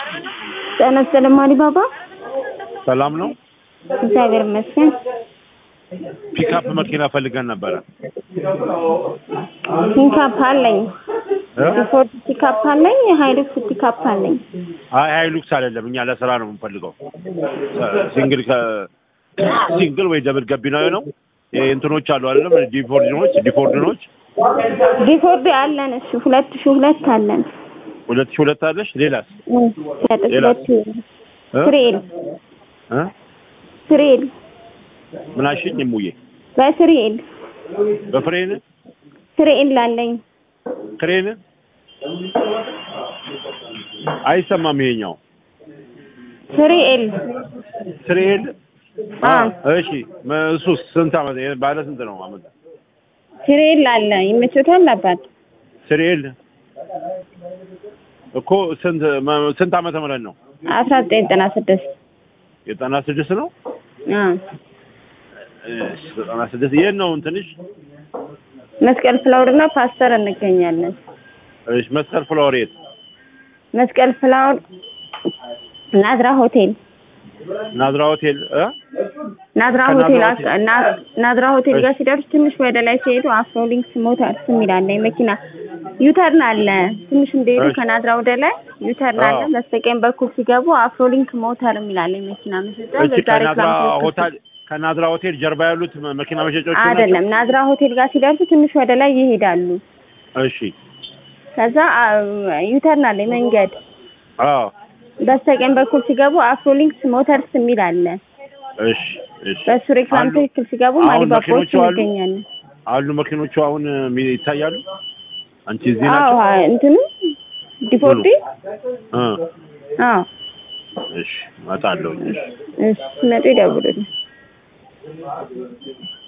ጤና ይስጥልኝ አሊባባ። ሰላም ነው። እግዚአብሔር ይመስገን። ፒክአፕ መኪና ፈልገን ነበረ። ፒካፕ አለኝ፣ እ? ፎርድ ፒካፕ አለኝ፣ ሃይሉክስ ፒካፕ አለኝ። አይ ሃይሉክስ አይደለም፣ እኛ ለስራ ነው የምንፈልገው። ሲንግል ከ ሲንግል ወይ ደብል ገቢናዊ ነው። ይሄ እንትኖች አሉ አይደለም፣ ዲፎርድኖች ዲፎርድኖች ዲፎርድ አለን። እሺ ሁለት ሺህ ሁለት አለን። ሁለት ሺህ ሁለት አለሽ። ሌላስ ሁለት ሌላ? ሁለት እ? ትሬል እ? ትሬል ምን አልሽኝ? እሙዬ በትሬል በፍሬን ትሬል አለኝ። ክሬን አይሰማም። ይሄኛው ትሬል ትሬል አ እሺ። መ- እሱስ ስንት አመት ባለ ስንት ነው አመት? ትሬል አለ። ይመችዎታል አባት? ትሬል እኮ ስንት መ- ስንት አመተ ምህረት ነው? አስራ ዘጠኝ ዘጠና ስድስት የዘጠና ስድስት ነው። አ እሺ፣ ዘጠና ስድስት የት ነው እንትንሽ? መስቀል ፍላወር እና ፓስተር እንገኛለን። እሺ፣ መስቀል ፍላወር የት? መስቀል ፍላወር ናዝራ ሆቴል ናዝራ ሆቴል እ ናዝራ ከናዝራ ሆቴል ሆቴል- አስ- እና- ናዝራ ሆቴል ጋር ሲደርሱ ትንሽ ወደ ላይ ሲሄዱ አፍሮሊንክስ ሞተርስ የሚል አለ። የመኪና ዩተርን አለ። ትንሽ እንደሄዱ እሺ። ከናዝራ ወደ ላይ ዩተርን አለ። አዎ። በስተቀኝ በኩል ሲገቡ አፍሮሊንክ ሞተር የሚል አለ። የመኪና መሸጫ እሺ፣ በዛ ከናዝራ ሬክላም ትክክል- ሆቴል ከናዝራ ሆቴል ጀርባ ያሉት መ- መኪና መሸጫዎች ናቸው? አይደለም። ናዝራ ሆቴል ጋር ሲደርሱ ትንሽ ወደ ላይ ይሄዳሉ። እሺ፣ ከዛ ዩተርን አለ መንገድ አዎ፣ በስተቀኝ በኩል ሲገቡ አፍሮሊንክስ ሞተርስ የሚል አለ። እሺ፣ እሺ። በሱ ሬክላም አሉ- ትክክል ሲገቡ አሁን ማሊባባዎች መኪኖቹ አሉ? እንገኛለን። አሉ መኪኖቹ አሁን ሚ- ይታያሉ። አንቺ እዚህ አዎ ናቸው? አ- እንትኑ ዲፎርዲ እ አዎ እሺ፣ እመጣለሁ። እሺ ሲመጡ ይደውሉልኝ።